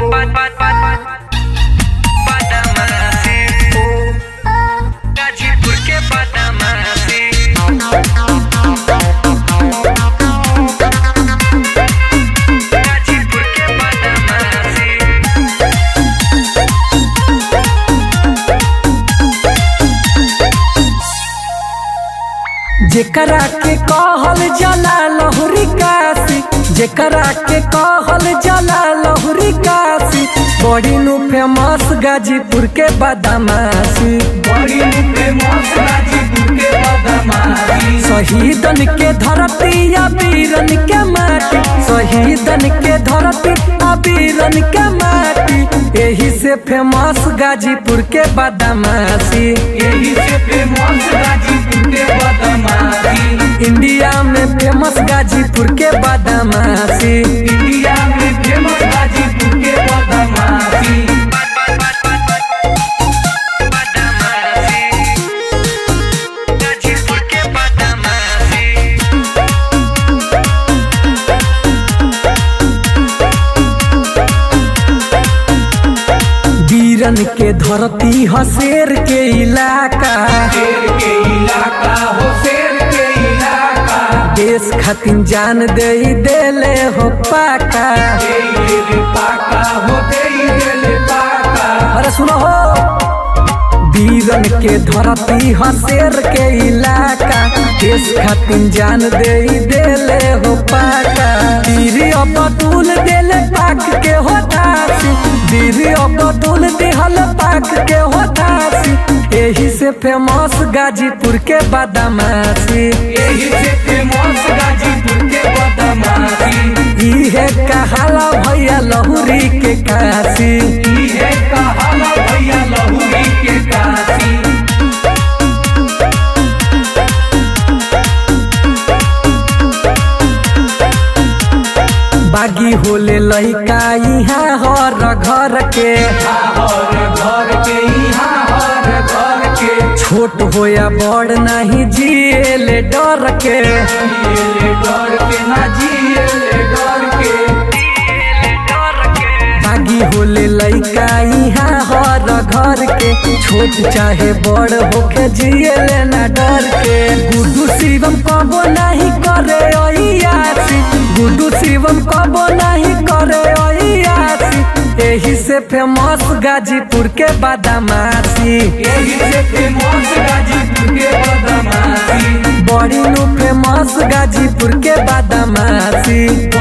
गाजीपुर के बदमाशी गाजीपुर के बदमाशी जेकरा के कहल जला लहुरी काशी जेकरा के कहल जला लहुरी काशी बड़ी नु फेमस गाजीपुर के बदमाशी बड़ी फेमस गाजीपुर के बदमाशी शहीदन के धरती या वीरन के माटी शहीदन के धरती आ वीरन के माटी यही से फेमस गाजीपुर के बदमाशी यही से फेमस गाजीपुर के बदमाशी इंडिया में फेमस गाजीपुर के बदमाशी इंडिया में फेमस गाजीपुर के बदमाशी गाजीपुर के बदमाशी वीरन के धरती हसेर के इलाका शेर के इलाका हो शेर के इलाका देश खातिर जान दे देले हो पाका दे ले पाका हो दे ले पाका अरे सुनो हो वीरन के धरती हसेर के इलाका देश खातिर जान दे देले हो पाका वीर अबदुल देले पाक के हो दासी वीर अबदुल दिहल पाक के हो दासी यही से फेमस गाजीपुर के बदमाशी यही से फेमस गाजीपुर के बदमाशी इहे कहाला भैया लहुरी के काशी इहे कहाला भैया लहुरी के काशी बागी होले लइका यहाँ हर घर के हर घर के यहाँ हर घर के छोट होया बड़ नहीं जिएले डर के जिए डर के ना जिए डर के बागी होले लइका यहाँ हर घर के छोट चाहे बड़ होके जिएले ना डर के गुड्डू शिवम कबो नहीं करे ओयासी गुड्डू शिवम कबो नहीं करे ओयासी यही से फेमस गाजीपुर के बदमाशी यही से फेमस गाजीपुर के बदमाशी बड़ी नु फेमस गाजीपुर के बदमाशी